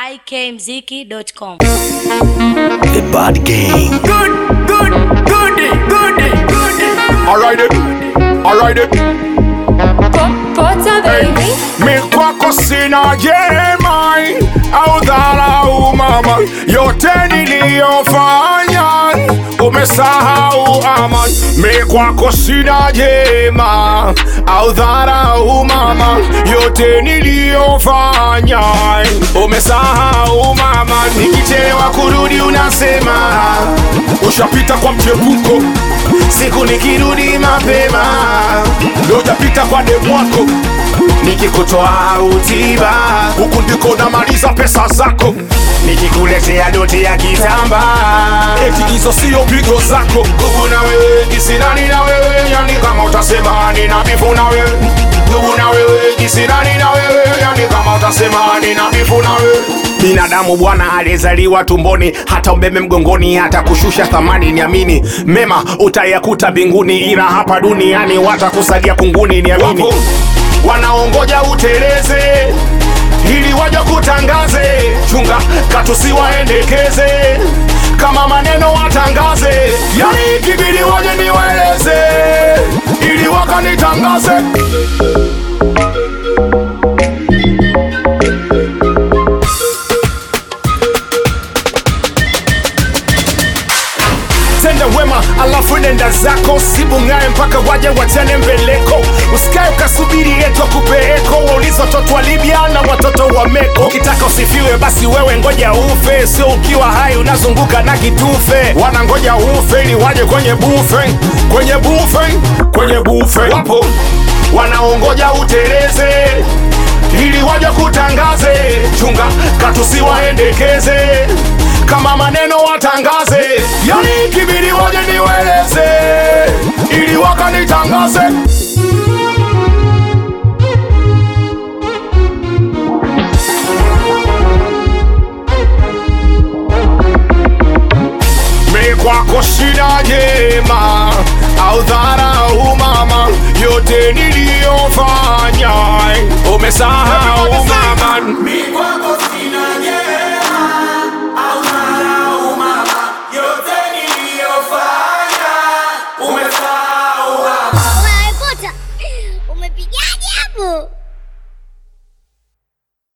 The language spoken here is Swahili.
ikmziki.com. The Bad Gang. Good, good, goody, goody, goody. Alright it, alright it. Pota baby Mi kwako sina jema au dharau mama, yote niliyofanya umesahau ama. Mi kwako sina jema au dharau mama, yote niliyofanya umesahau mama. Nikichelewa kurudi unasema ushapita kwa mchepuko, siku nikirudi mapema ndo ujapita kwa demu wako nikikutoa utiba huku ndiko namaliza pesa zako nikikuletea doti ya kitamba eti hizo sio pigo zako nguvu na wewe kisirani na wewe yani kama utasema nina bifu na wewe nguvu na wewe kisirani na wewe yani kama utasema nina bifu na wewe binadamu bwana aliyezaliwa tumboni hata umeme mgongoni hata kushusha thamani niamini mema utayakuta mbinguni ila hapa duniani watakusalia kunguni niamini Wapo wanaongoja uteleze ili waje kutangaze chunga katusiwaendekeze kama maneno watangaze yani kibidi waje niwaeleze ili wakanitangaze tenda wema alafu nenda zako sibungae mpaka waje wachane mbeleko usikae ukasubiri yetu akupeeko wauliza watoto wa libya na watoto wa meko ukitaka usifiwe basi wewe ngoja ufe sio ukiwa hai unazunguka na kitufe wanangoja ufe ili waje kwenye bufe kwenye bufe kwenye bufe wapo wanaongoja uteleze ili waje kutangaze chunga katusiwaendekeze kama maneno watangaze yani kibidi waje niweleze ili wakanitangaze mi kwako shida jema au dharau mama yote niliyofanya umesahau mama mi kwako